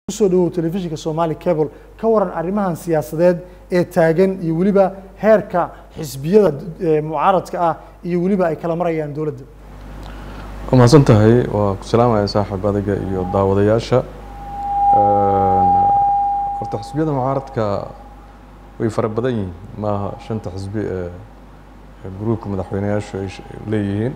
kusoo dhawow telefishinka somali cable ka waran arrimahan siyaasadeed ee taagan iyo weliba heerka xisbiyada eh, mucaaradka ah iyo weliba ay kala marayaan dowladda waa mahadsan tahay waa ku salaamaya saaxiib adiga iyo daawadayaasha horta xisbiyada mucaaradka way fara badan yihiin maaha shanta xisbi ee ee gruubka madaxweyneyaashu ay sh- leeyihiin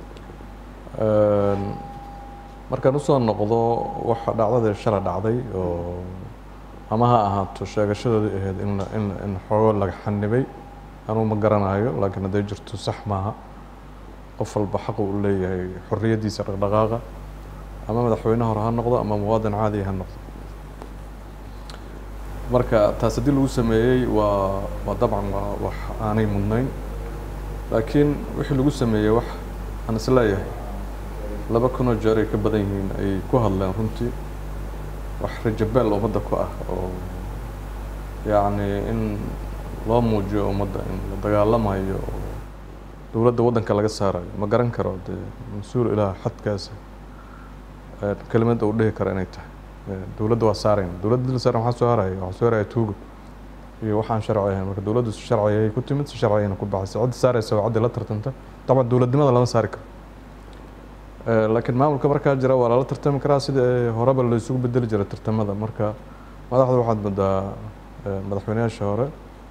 markaan usoo noqdo waxa dhacdadii shalay dhacday oo ama ha ahaato sheegashadoodii ahayd in la- in in xoogo laga xanibay anuu ma garanayo laakiin hadday jirto sax maaha qof walba xaqu u leeyahay xorriyaddiisa dhaqdhaqaaqa ama madaxweyne hore ha noqdo ama muwaadin caadi ha noqdo marka taas haddii lagu sameeyey waa waa dabcan waa wax aanay mudnayn laakiin wixii lagu sameeyey wax aan is leeyahay laba kunoo jeer ay ka badan yihiin ay ku hadleen runtii wax rajabeel ummadda ku ah oo yacni in loo muujiyo ummadda in la dagaalamayo oo dowladda waddanka laga saarayo ma garan karo dee mas-uul ilaah xadkaasa ee kelimadda uu dhihi karo inay tahay Ee, dowladda waa saarayna dowladda dil saaran waxaa soo haraya waxaa soo haraya tuuga iyo waxaan sharci ahayn marka dowladdu si sharci ayay ku timid si sharci ayayna ku baxaysa cidda saaraysa waa ciddi la tartanta dabcan dowladnimada lama saari karo Ee, laakiin maamulka markaa jira waa lala tartami karaa sida ee horeba la isugu bedeli jiray tartamada marka madaxda waxaad moodaa ee, madaxweynayaasha hore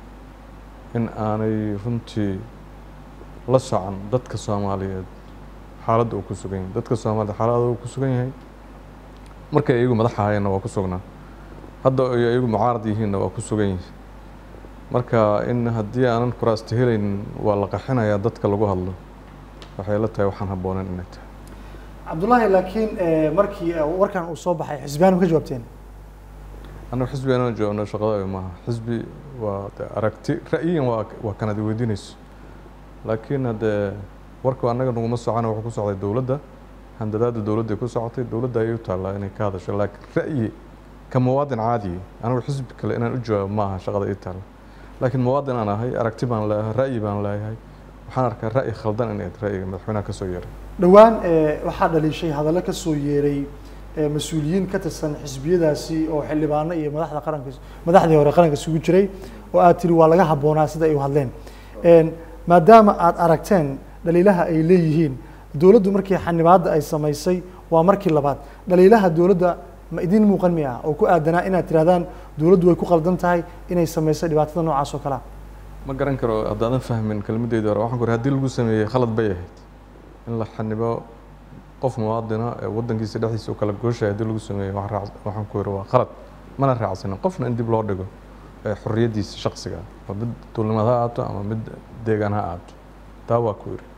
in aanay runtii la socon dadka soomaaliyeed xaaladda uu ku sugan yahay dadka soomaaliyeed xaaladda uu ku sugan yahay markay iyagu madax ahayeenna waa ku sugnaa hadda ay iyagu mucaarad yihiinna waa ku sugan yihiin marka in haddii aanan kuraasta helaynin waa la qaxinayaa dadka lagu hadlo waxay la tahay waxaan habboonen inay tahay cabdullaahi laakiin eh, markii eh, warkan uu soo baxay xisbiyaan ma ka jawaabteen annagu xisbi aanan joogno shaqada maaha xisbi waa de aragti ra'yiyan waa waa kanad weydiinayso laakiin haddee warku annaga naguma socona wuxuu ku socday dowladda handadaada dowladday ku socotay dowladda ayay u taallaa inay ka hadasho laakiin ra'yi ka muwaadin caadiya anigu xisbi kale inaan u jawaabo maaha shaqada ii taalla laakiin muwaadin aan ahay aragti baan leeyahay ra'yi baan leeyahay waxaan arkaa ra'yi khaldan inay ahayd ra'yiga madaxweynaha ka soo yeeray dhowaan eh, waxaa dhaliishay hadallo ka soo yeeray eh, mas-uuliyiin ka tirsan xisbiyadaasi oo xildhibaano iyo madaxda qaranka madaxdii hore qaranka isugu jiray oo aad tiri waa laga habboonaa sida ay u hadleen En, maadaama aad aragteen dhaliilaha ay leeyihiin dowladdu markii xanibaadda ay samaysay waa markii labaad dhaliilaha dowladda ma idin muuqan miya oo ku aadanaa inaad tirahdaan dowladdu way ku qaldan tahay inay samaysay dhibaatada noocaas oo kalea ma garan karo haddaadan fahmin kelmaddeydii hore waxaan ku uri haddii lagu sameeyey khalad bay ahayd in la xanibo qof muwaadina ee waddankiisa dhexdiisa u kala gooshaya haddii lagu sameeyo waxaan raac- waxaan ku yiri waa khalad mana raacsanin qofna in dib loo dhigo ee xorriyaddiisa shaqsiga ah waa mid duulimad ha ahaato ama mid deegaan ha ahaato taa waa ku yiri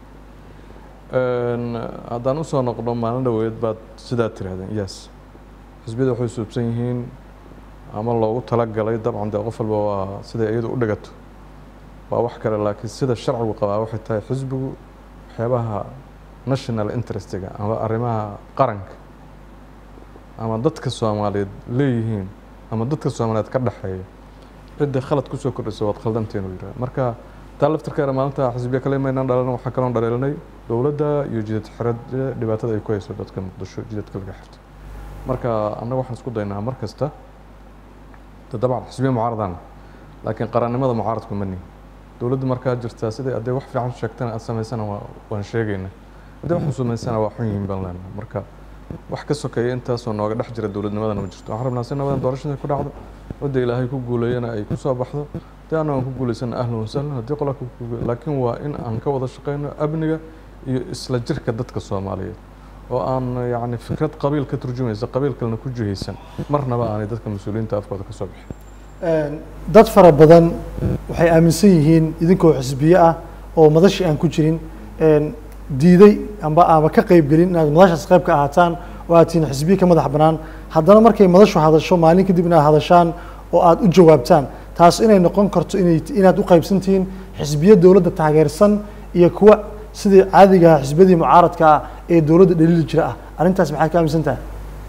Een, haddaan usoo noqdo maalin dhaweed baad sidaa tirahdeen yes xisbiyada waxay suubsan yihiin ama loogu talagalay dabcan dee qof walba waa siday iyadu u dhigato waa wax kale laakiin sida sharcigu qabaa waxay tahay xisbigu waxyaabaha national interestiga ama arrimaha qaranka ama dadka soomaaliyeed leeyihiin ama dadka soomaaliyeed ka dhexeeya cidda khalad kusoo kordhisa waad khaldanteen uu yidhaha marka taa laftirkeena maalinta xisbiya kale maynaan dhalan waxaa kaloon dhaleelanay dowladda iyo jidad xirada dhibaatada ay ku hayso dadka muqdisho jidadka laga xirto marka annaga waxaan isku daynaa mar kasta de dabcan xisbiya mucaaradana laakiin qarannimada mucaaradku ma nihin dowladdu markaa jirtaa siday hadday wax fiican sheegtana aad samaysana waa waan sheegaynaa haddii wax xusuumaysana waa xun yihiin baan leenahay marka wax ka sokeeya intaasoo nooga dhex jira dowladnimadana ma jirto waxaan rabnaa si nabadan doorashada ku dhacdo cidda ilaahay ku guuleeyana ay ku soo baxdo haddii annaga aan ku guulaysana ahlan wasahlan haddii qola ku guuleeyo laakiin waa in aan ka wada shaqeyno amniga iyo isla jirka dadka soomaaliyeed oo aan yacni fikrad qabiil ka turjumaysa qabiil kalena ku jihaysan marnaba aanay dadka mas-uuliyiinta afkooda ka soo bixin dad fara badan waxay aaminsan yihiin idinkoo xisbiye ah oo madashii aan ku jirin een, diiday amba aaba ka qayb gelin inaad madashaas qayb ka ahaataan oo aad tihiin xisbiye ka madax bannaan haddana markay madashu hadasho maalin kadib inaad hadashaan oo aad u jawaabtaan taas inay noqon karto inay inaad u qaybsan tihiin xisbiye dowladda taageersan iyo kuwa sidii caadiga ah xisbiyadii mucaaradka ah ee dowladda dhaliili jira ah arrintaas maxaad ka aaminsan tahay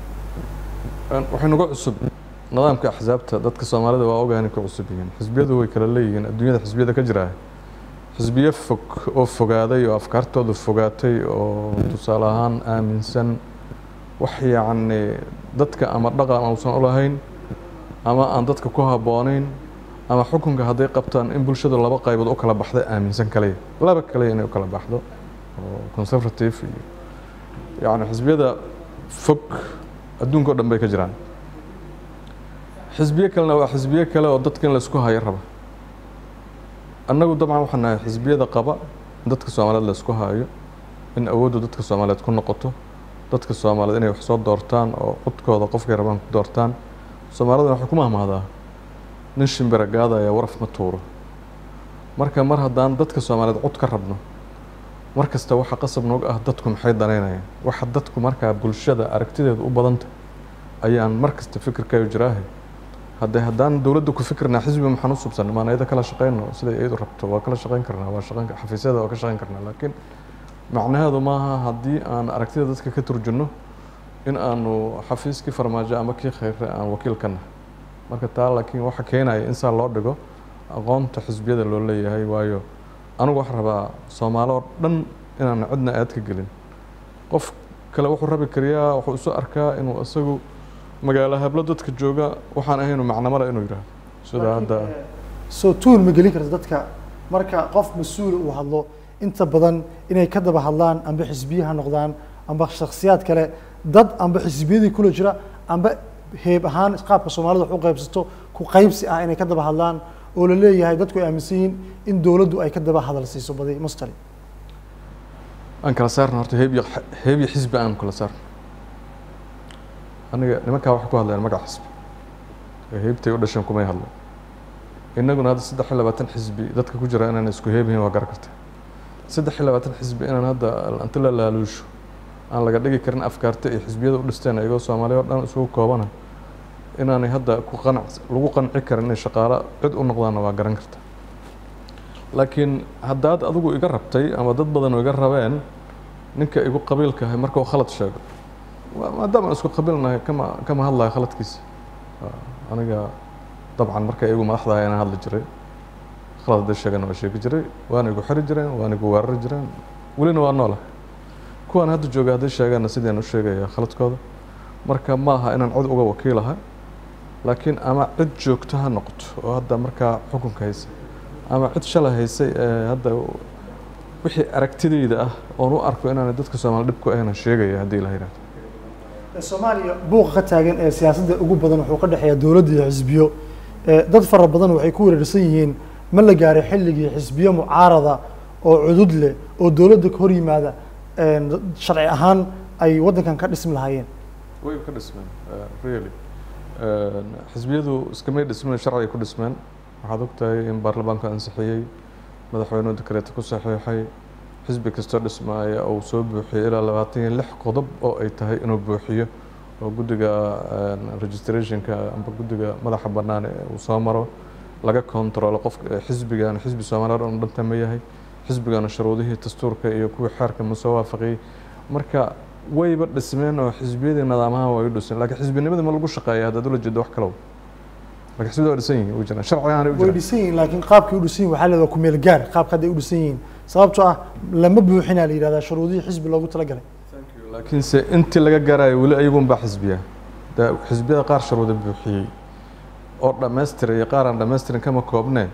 Een, waxay nagu cusub nidaamka axsaabta dadka soomaalida waa ogahay inay ku cusub yihiin xisbiyadu way kala leeyihiin adduunyada xisbiyada ka jira xisbiyo fog oo fogaaday oo afkaartoodu fogaatay oo tusaale ahaan aaminsan wax yacni dadka ama dhaqan uusan u lahayn ama aan dadka ku habboonayn ama xukunka hadday qabtaan in bulshadu laba qaybood u kala baxda aaminsan kaliya laba kaliya inay u kala baxdo oo conservative iyo yacni xisbiyada fog adduunka o dhan bay ka jiraan xisbiye kalena waa xisbiye kale oo dadka in laisku hayo raba annagu dabcan waxaan nahay xisbiyada qaba in dadka soomaaliyeed laisku hayo in awooddu dadka soomaaliyeed ku noqoto dadka soomaaliyeed inay wax soo doortaan oo codkooda qofkay rabaan ku doortaan soomaaliduna waxay ku mahmahdaa nin shimbira gaadaya waraf ma tuuro marka mar haddaan dadka soomaaliyeed cod ka rabno mar kasta waxa qasab noog ah dadku maxay danaynayaan waxa dadku markaa bulshada aragtideedu u badanta ayaan mar kasta fikirkayo jiraahe haddee haddaan dowladda ku fikirnaa xisbi maxaan u subsan maan ayada kala shaqeyno siday iyadu rabto waa kala shaqeyn karnaa waa shaqeyn xafiisyada waa ka shaqeyn karnaa laakiin macnaheedu maaha haddii aan aragtida dadka ka turjunno in aanu xafiiskii farmaajo ama kii khayre aan wakiil ka nahay marka taa laakiin waxa keenaya in saa loo dhigo aqoonta xisbiyada loo leeyahay waayo anigu waxaan rabaa soomaali oo dhan inaan cidna aad ka gelin qof kale wuxuu rabi kariyaa wuxuu isu arkaa inuu isagu magaalo hablo dadka jooga waxaan ahaynu macnamada inuu yidhaahdo sida hadda soo tuul ma gelin karta dadka marka qof mas-uul uu hadlo inta badan inay ka daba hadlaan amba xisbiye ha noqdaan amba shakhsiyaad kale dad amba xisbiyadii kula jira amba heeb ahaan qaabka soomaalida wax u qaybsato ku qaybsi ah inay ka daba hadlaan oo la leeyahay dadku ay aaminsan yihiin in dowladdu ay ka daba hadal siiso badi mustali aan kala saarno horta heeb iyo heeb iyo xisbi aan kala saarno aniga nimankaa waxay ku hadlayaan magac xisbi ee heebtay u dhasheen kumay hadlo innaguna hadda saddex iyo labaatan xisbi dadka ku jira inaan isku heebihin waa gar karta saddex iyo labaatan xisbi inaan hadda inta la laaluusho aan laga dhigi karin afkaarta iyo xisbiyada u dhisteen iyagoo soomaaliya oo dhan isugu koobana inaanay hadda ku qanac lagu qanci karin inay shaqaalo cid u noqdaanna waa garan karta laakiin haddaad adigu iga rabtay ama dad badan iga rabeen ninka igu qabiilkahay marka uu khalad sheego maadaama aan isku qabiilnahay kama kama hadlayo khaladkiisa aniga dabcan marka igu madaxdahay inaan hadli jiray khalad hadday sheegana waa sheegi jiray waana igu xiri jireen waana igu weerari jireen welina waa noola kuwaan hadda jooga hadday sheegaanna sidaan u sheegaya khaladkooda marka ma aha inaan cod uga wakiilahay laakiin ama cid joogto ha noqoto oo hadda markaa xukunka haysa ama cid shalay haysay ee hadda wixii aragtidayda ah oon u arko inaanay dadka soomaali dhib ku ahayna sheegaya haddii la yidhahdo soomaaliya buuqa ka taagan ee siyaasadda ugu badan wuxuu ka dhexeeya dowladda iyo xisbiyo dad fara badan waxay ku weerarsan yihiin ma la gaaray xilligii xisbiyo mucaarada oo cudud leh oo dowladda ka hor yimaada sharci ahaan ay waddankan ka dhismi lahaayeen way ka dhismeen really xisbiyadu iskamay dhismeen sharciga ku dhismeen waxaad ogtahay in baarlamaanku ansixiyey madaxweynuhu dekreeta ku saxiixay xisbi kastoo dhismaaya uu soo buuxiyey ilaa labaatan iyo lix qodob oo ay tahay inuu buuxiyo oo guddiga registrationka amba guddiga madaxa bannaan ee uu soo maro laga controlo qofka xisbigan xisbi soomaaliya dhan dhanta ma yahay xisbigana shuruudihii dastuurka iyo kuwii xeerka ma soo waafaqiyey marka wayba dhismeen oo xisbiyadii nidaamaha way u dhiseen laakiin xisbinimadii ma lagu shaqeeya haddaad ula jeedo wax kalow laakiin xisbiyada waa dhisan yihiin way jiraan sharcigaana u way jiraan dhisan yihiin laakiin qaabkii u dhisan yihin waxaa leedaha ku meel gaar qaabka hadday u dhisan yihiin sababtoo ah lama buuxinaa la yidhahdaa shuruudihii xisbi loogu talagalay laakiinse intii laga gaarayo weli ayagun baa xisbiya da xisbiyada qaar shuruuda buuxiyey oo dhammaystiray iyo qaar aan dhammaystirin kama koobneen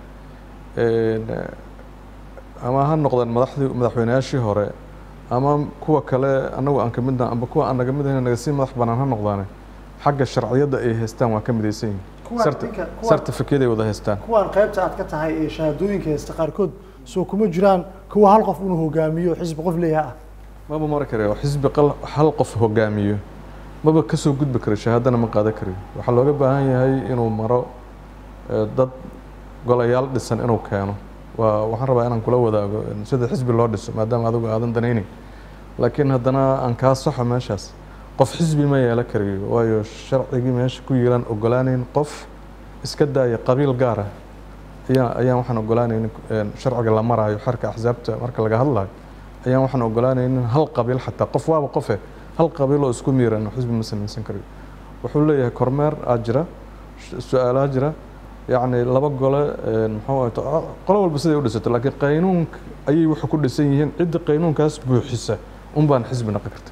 ama ha noqdeen madaxdii madaxweynayaashii hore ama kuwa kale anagu aan ka midna amba kuwa aan naga mid ahayn naga sii madax bannaan ha noqdaane xagga sharciyadda ay haystaan waa ka midaysan yihiin Kuwaan Certi- ninka- kuwaan- certificate ay wada haystaan kuwaan qaybta aad ka tahay ee shahaadooyinka haysta qaarkood soo kuma jiraan kuwa hal qof inuu hogaamiyo xisbi qof leeyaha ah maba mari karayo xisbi qal hal qof hogaamiyo maba kasoo gudbi karo shahaadana ma qaadan karayo waxaa looga baahan yahay inuu maro eh, dad golayaal dhisan inuu keeno waa waxaan rabaa inaan kula wadaago in sida xisbi loo dhiso maadaama adigu aadan danaynin laakiin haddana aan kaa saxo meeshaas qof xisbi ma yeelan karayo waayo sharcigii meesha ku yiilan ogolaanayn qof iska daaya qabiil gaar ah ayaa ayaan waxaan ogolaanaynin een, sharciga la maraayo xerka axsaabta marka laga hadlayo ayaan waxaan ogolaanaynin hal qabiil xataa qof waaba qofe hal qabiil oo isku miiran oo xisbi ma samaysan karayo wuxuu leeyahay kormeer aa jira sh- su-aalaa jira yacni laba gole een, muxuu ahaye to- qolo walba siday u dhisato laakiin qaynuunka ayay waxay ku dhisan yihiin cidda qaynuunkaas buuxisa un baan xisbi noqon karta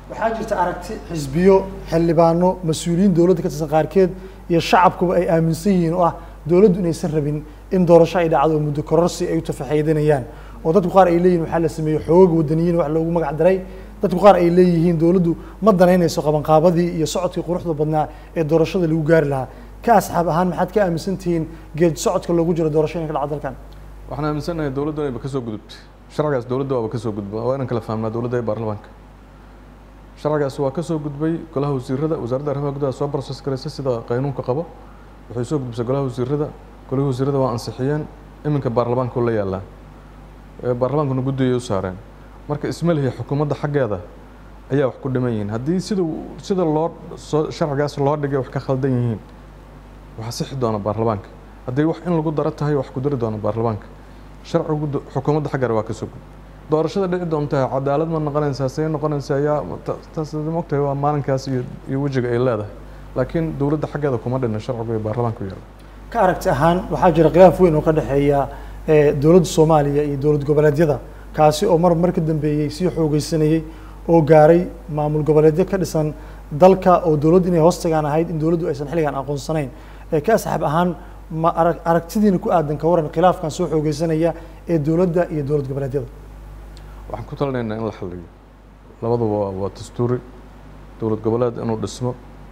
waxaa jirta aragti xisbiyo xildhibaano mas-uuliyiin dowladda ka tirsan qaarkeed iyo shacabkuba ay aaminsan yihiin oo ah dowladdu inaysan rabin in doorasho ay dhacdo oo muddo kororsi ay u tafaxeedanayaan oo dadku qaar ay leeyihin waxaa la sameeyey xoogag wadaniyiin wax loogu magac daray dadku qaar ay leeyihiin dowladdu ma danaynayso qabanqaabadii iyo socodkii quruxda badnaa ee doorashada lagu gaari lahaa ka asxaab ahaan maxaad ka aaminsan tihiin geed socodka loogu jiro doorasho inay ka dhacdo dalkan waxaan aaminsanahay dowladdu inayba ka soo gudubtay sharcigaas dowladda waaba ka soo gudba waa inaan kala fahmnaa dowladda iyo baarlamaanka sharcigaas waa ka soo gudbay golaha wasiirada wasaaradda arrimaha gudaha soo process garaysa sida qaynuunka qabo waxay soo gudbisay golaha wasiirada golihii wasiirada waa ansixiyeen iminka baarlamaanka la yaalaa baarlamaankuna guddigay u saareen marka ismalihi xukuumadda xaggeeda ayaa wax ku dhiman yihiin haddii sida sida loo soo sharcigaas loo dhigay wax ka khaldan yihiin waxaa sixi doona baarlamaanka haddii wax in lagu daro tahay wax ku dari doona baarlamaanka sharcigu xukuumadda xaggeeda waa ka soo gudbay doorashada dhici doontaa cadaalad ma noqonaysaa see noqonaysaa yaa taas mogtahay waa maalinkaas iyo iyo wejiga ay leedahay laakiin dowladda xaggeeda kuma dhina sharcigu iyo baarlamaanku yaala ka aragti ahaan waxaa jira khilaaf weyn oo ka dhexeeya dowladda soomaaliya iyo dowlad goboleedyada kaasi oo mar mar ka dambeeyey sii xoogeysanayey oo gaaray maamul goboleedyo ka dhisan dalka oo dowladdu inay hoos tagaan ahayd in dowladdu aysan xilligan aqoonsanayn ka asxaab ahaan ma arag aragtidiina ku aadan ka waran khilaafkan soo xoogeysanaya ee dowladda iyo dowlad goboleedyada waxaan ku talinaynaa in la xaliyo labaduba waa waa dastuuri dowlad goboleed inuu dhismo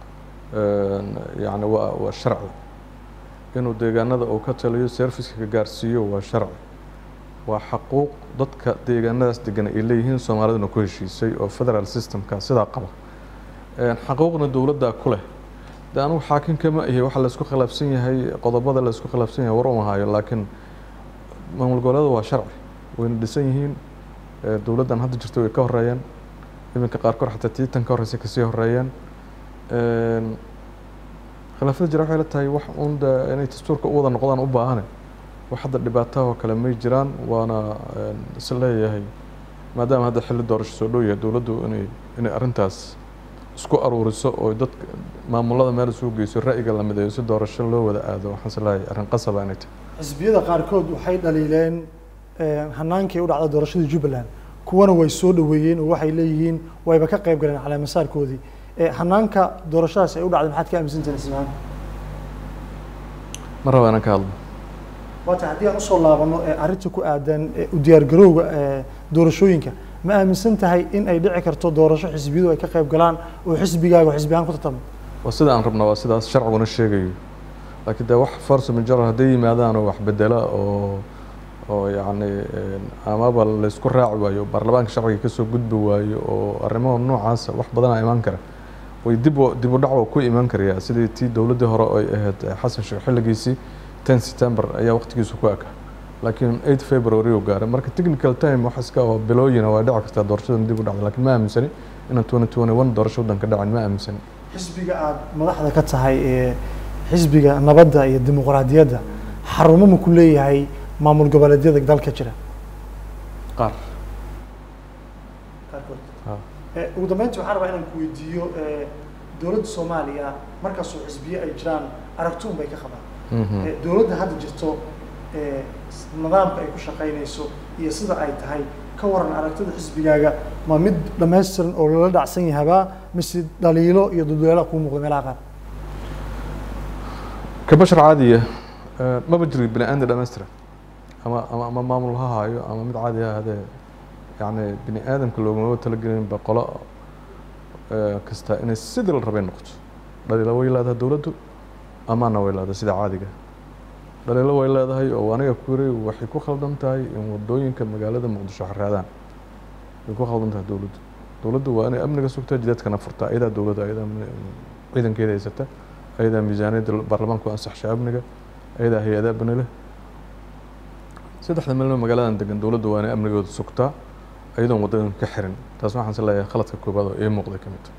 yacni waa waa sharci inuu deegaanada uu ka taliyo serviceka ka gaarsiiyo waa sharci waa xaquuq dadka deegaanadaas degan ay leeyihiin soomaaliduna ku heshiisay oo federal systemka sidaa qaba xaquuqna dowladdaa ku leh de anigu xaakim kama ihi waxa laysku khilaafsan yahay qodobada laysku khilaafsan yahay war uma hayo laakiin maamul goboleeda waa sharci wayna dhisan yihiin dowladdan hadda jirta way ka horeeyeen iminka qaarkood xataa tiitan ka horreysay kasii horeeyeen khilaafada jira waxay la tahay wax uun de inay dastuurka u wada noqdaan u baahane wax hadda dhibaataha oo kale may jiraan waana is leeyahay maadaama hadda xilli doorasho soo dhow yahay dowladdu inay inay arrintaas isku aruuriso oo dadka maamulada meel isugu geyso ra'yiga la mideeyo si doorasho loo wada aado waxaan is leeyahay arrin qasaba inay tahay xisbiyada qaarkood waxay dhaliileen hanaankii u dhacda doorashadii jubbaland kuwana way soo dhoweeyeen oo waxay leeyihiin wayba ka qayb galeen caleemasaarkoodii hanaanka doorashadaas ay u dhacday maxaad ka aaminsantahin ismaan ma raba inaan ka hadlo waata haddii aan usoo laabano arrinta ku aadan u diyaargarowga doorashooyinka ma aaminsan tahay in ay dhici karto doorasho xisbiyadu ay ka qayb galaan oo xisbigaaga oo xisbi ahaan ku tartamo waa sida aan rabnaa waa sidaas sharciguna sheegayo laakiin dee wax force major hadday yimaadaan oo wax bedela oo oo yacni amaba laysku raaci waayo baarlamaanka sharciga kasoo gudbi waayo oo arrimaha noocaasa wax badanaa imaan kara way dib dib u dhac oo ku imaan karayaa sidii tii dowladdii hore ay ahayd xasan sheekh xilligiisii ten september ayaa waqtigiisu ku eka laakiin eight february uu gaaray marka technical time wax iska oo bilooyina waa dhici kartaa doorashadan dib u dhacda laakiin ma aaminsani inaan twenty twenty one doorasho waddanka dhacin ma aaminsani xisbiga aada madaxda ka tahay ee xisbiga nabadda iyo dimuqraadiyadda xarumo ma ku leeyahay maamul goboleedyada dalka jira qaar qaarkood ugu dambeyntii waxaan rabaa inaan ku weydiiyo dowladda soomaaliya markaasoo xisbiye ay jiraan aragti un bay ka qabaan dowladda hadda jirto nidaamka ay ku shaqaynayso iyo sida ay tahay ka waran aragtida xisbigaaga ma mid dhammaystiran oo lala dhacsan yahabaa mise dhaliilo iyo dulduleela kuu muuqda meelaha qaar ka bashar caadiya maba jiro bini aadam dhammaystiran ama ama ama maamul ha haayo ama mid caadi ha ahaadee yacni bini aadamka loogumaba talagelin ba qolo kasta inay sidii la rabay noqoto dhaliilo way leedahay dowladdu amaana way leedahay sida caadiga dhaliilo way leedahay oo aniga ku yiri waxay ku khaldan tahay in wadooyinka magaalada muqdisho xaraadaan way ku khaldan tahay dowladdu dowladdu waa inay amniga sugtaa jidadkana furtaa ayadaa dowladda ayadaa ciidankeeda haysata ayadaa miisaaniyadda baarlamaanku ansaxsha amniga ayadaa hay-adaa banile saddexda meelna magaaladan degan dowladdu waa inay amnigooda sugtaa ayadoon wadooyinka ka xirin taas waxaan is leeyahay khaladka koobaad oo ii muuqday ka mid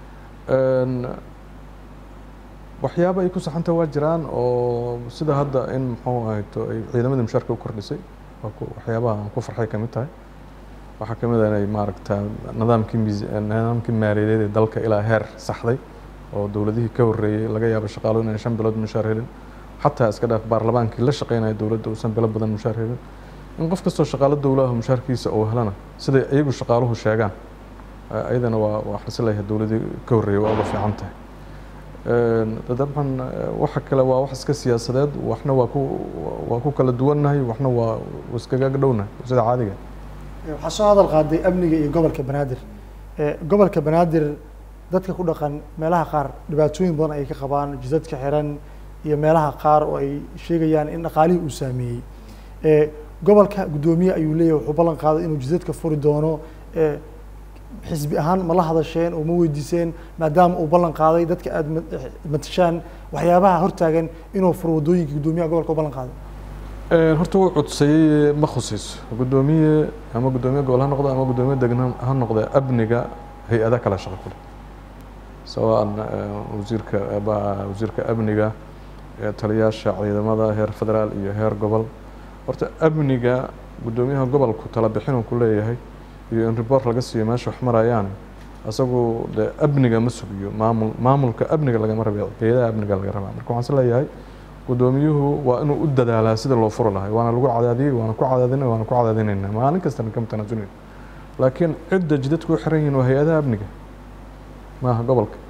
waxyaaba ay ku saxanta waa jiraan oo sida hadda in muxuu ahayto ay ciidamadii mushaarka u kordhisay waa waxyaabaha aan ku farxay ka mid tahay waxaa ka mid ah inay maaragta nidaamkii miis nidaamkii maaliyadeed ee dalka ilaa heer saxday oo dowladihii ka horreeyey laga yaabo shaqaalo inay shan bilood mushaar helin xataa iska dhaaf baarlamaankii la shaqeynaya dowladda uusan bilo badan mushaar helin in qof kastoo shaqaalo dowlaha mushaarkiisa uu helana siday iyagu shaqaaluhu sheegaan ayadana waa waa xasilayahay dowladii ka horreeyay waa uga fiican tahay dabcan waxa kale waa wax iska siyaasadeed waxna waa ku waa ku kala duwannahay waxna waa iskaga dhownahay sida caadiga waxaa soo hadal qaaday amniga iyo gobolka banaadir gobolka banaadir dadka ku dhaqan meelaha qaar dhibaatooyin badan ay ka qabaan jidadka xiran iyo meelaha qaar oo ay sheegayaan in dhaqaalihii uu saameeyey gobolka guddoomiye ayuu leeyahay wuxuu ballan qaaday inuu jidadka furi doono xisbi ahaan ma la hadasheen oo ma weydiiseen maadaama uu ballan qaaday dadka aada matashaan waxyaabaha hortaagan inuu furo waddooyinka guddoomiyaha gobolka u ballan qaaday horta wuu codseeyey ma khusayso guddoomiye ama guddoomiye gobol ha noqdo ama guddoomiye degan ha noqde amniga hay-ada kala shaqo ku leh sawaan wasiirka wasiirka amniga taliyaasha ciidamada heer federaal iyo heer gobol horta amniga guddoomiyaha gobolku tala bixin uu ku leeyahay iyo in report laga siiyo meesha wax marayaan isagu de amniga ma sugiyo maamul maamulka amniga lagama rabe hay-adaha amniga laga rabaa marka waxaan is leeyahay guddoomiyuhu waa inuu u dadaalaa sida loo furi lahay waana lagu cadaadiyey waana ku cadaadinay waana ku cadaadinayna maalin kastana kama tanaasulin laakiin cidda jidadku u xiran yihiin waa hay-adaha amniga maaha gobolka